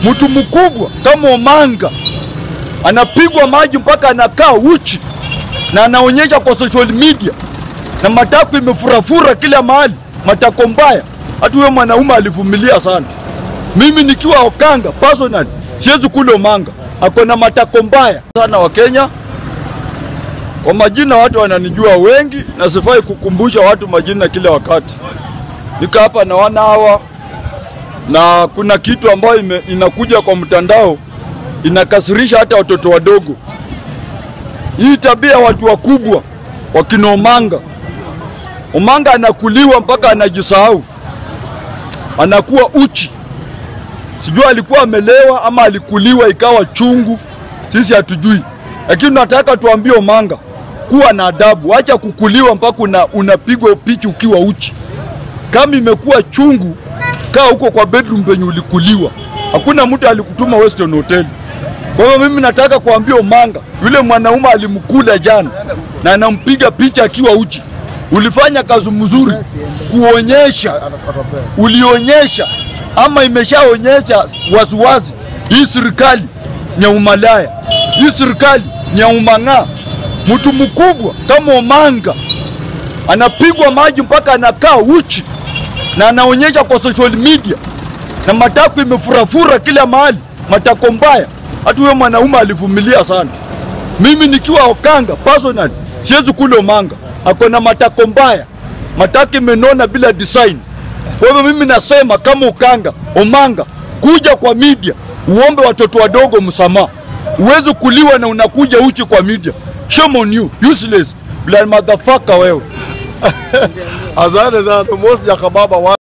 mtu mkubwa kama Omanga anapigwa maji mpaka anakaa uchi na anaonyesha kwa social media na matako imefurafura kila mahali, matako mbaya. Hata huyo mwanaume alivumilia sana. Mimi nikiwa Okanga personal siwezi kula Omanga, ako na matako mbaya sana. Wa Kenya kwa majina, watu wananijua wengi, na sifai kukumbusha watu majina kila wakati. Nika hapa na wana hawa, na kuna kitu ambayo ime, inakuja kwa mtandao inakasirisha hata watoto wadogo. Hii tabia ya watu wakubwa wakina Omanga. Omanga anakuliwa mpaka anajisahau, anakuwa uchi. Sijui alikuwa amelewa ama alikuliwa ikawa chungu, sisi hatujui, lakini nataka tuambie Omanga kuwa na adabu, acha kukuliwa mpaka una, unapigwa picha ukiwa uchi. Kama imekuwa chungu, kaa huko kwa bedroom penye ulikuliwa. Hakuna mtu alikutuma Western Hotel. Kwa hiyo mimi nataka kuambia Omanga, yule mwanaume alimkula jana na anampiga picha akiwa uchi. Ulifanya kazi mzuri kuonyesha, ulionyesha ama imeshaonyesha waziwazi hii serikali ni ya umalaya, hii serikali ni ya umang'aa. Mtu mkubwa kama Omanga anapigwa maji mpaka anakaa uchi na anaonyesha kwa social media na matako imefurafura kila mahali, matako mbaya. Hata huyo mwanaume alivumilia sana. Mimi nikiwa Okanga personal siwezi kula Omanga, ako na matako mbaya, matako imenona bila design. Kwa hivyo mimi nasema kama Ukanga, Omanga, kuja kwa media uombe watoto wadogo msamaha. Uwezi kuliwa na unakuja uchi kwa media. Shame on you, useless, blood motherfucker wewe. Asante sana Mosi ya kababa wa